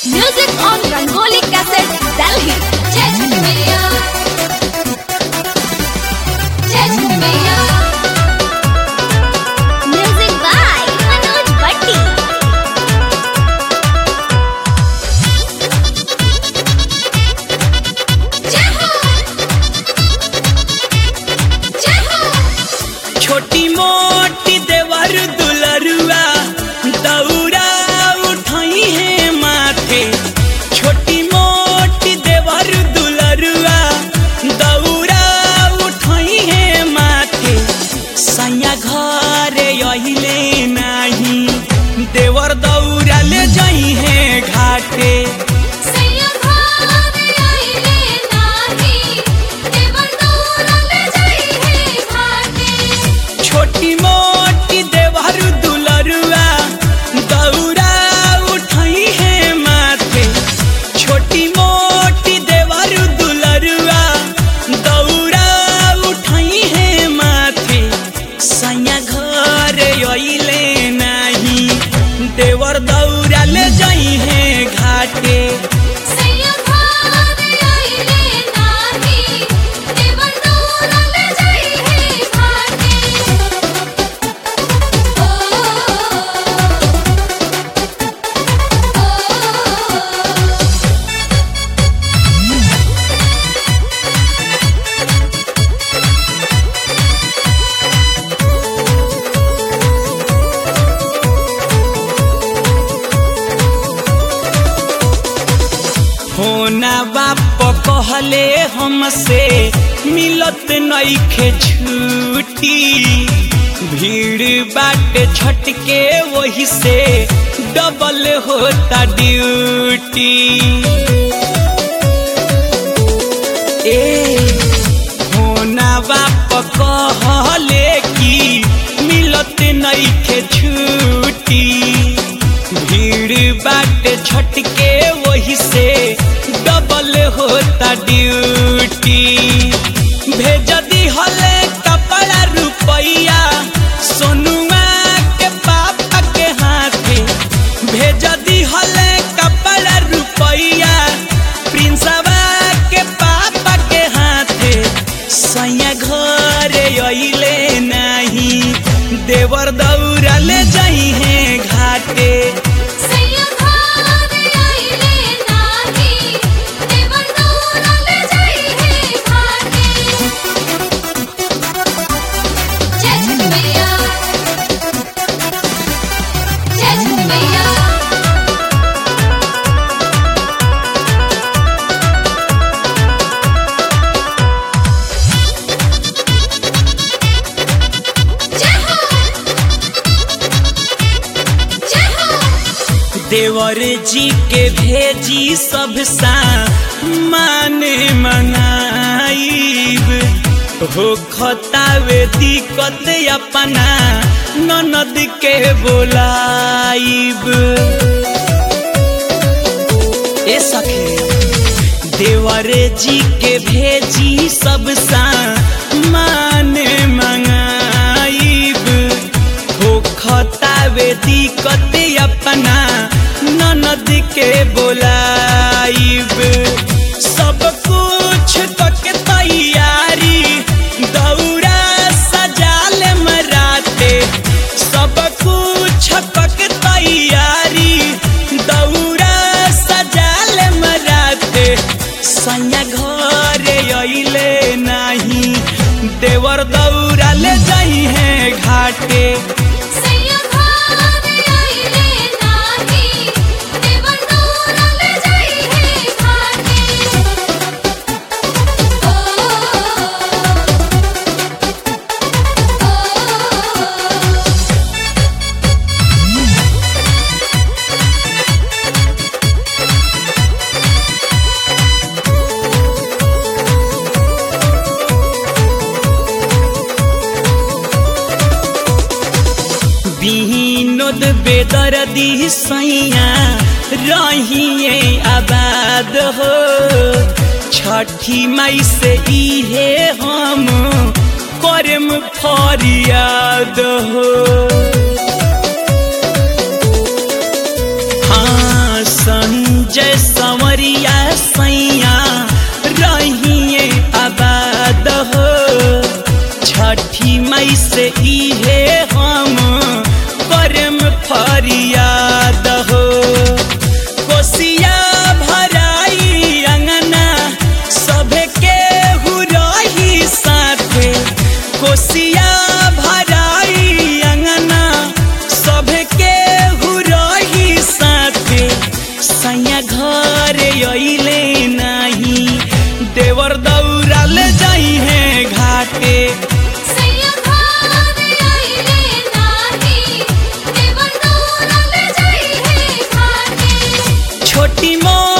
Music on Rangoli Cassette, Delhi. Jai Jhani Maiya. Jai Jhani Maiya. Music by Manoj Bhatti. Jai Ho. Jai Ho. छोटी मोटी देवर दुलरुआ दौरा उठाई है माथे छोटी मोटी देवर दुलरुआ दौरा उठाई है माथे सैया घर अहिले नाही देवर दौरा ले जाई है घाटे सैया भाग आइले नाही, देवर दौड़ल जाई है घाटे। छोटी मोटी देवर दुलरुआ दौरा उठाई है माथे छोटी मोटी देवर दुलरुआ दौरा उठाई है माथे सैया घर अइले नाही देवर दौरा ले जाई है घाटे सैया भाग आइले नाही, देवर दौड़ल जाई है घाटे। ओ, ओ, होना बाप कहले हमसे मिलत नईखे छुट्टी भीड़ बाटे छटके वही से डबल होता ड्यूटी ए होना बाप कहले कि मिलत नईखे छुट्टी भीड़ बाटे छटके वही से डबल होता ड्यूटी भेज दी हले कपड़ा रुपैया सोनुआ के पापा के हाथे भेज दी हले कपड़ा रुपैया प्रिंसवा के पापा के हाथे सैया घर अइले नाही देवर दौरा ले जाई है घाटे सैया भाग आइले नाही, देवर दौड़ल जाई है घाटे। जय झूले मैया जय झूले मैया जय हो जय हो देवर जी के भेजी सब सा माने मनाइब हो खतावे दिक्कत अपना ननद के बोलाइब ए सखी देवर जी के भेजी सब सा माने मंगाइब हो खतावे दिक्कत अपना ननद के बोलाइब सब कुछ के तैयारी दौरा सजाल मराते सब कुछ के तैयारी दौरा सजाल मराते सैया घर अइले नाही देवर दौरा ले जाई है घाटे सैया भाग आइले नाही, देवर दौड़ल जाई है घाटे। ओ, ओ, ओ, विनोद बेदर्दी सैया रहिए आबाद हो छठी मई से इहे हम करम फरियाद हो हाँ संजय सैया घर अइले नाही देवर दौरा ले जाई है घाटे सैया घर आइले नाही देवर दौरा ले जाई है घाटे छोटी मोटी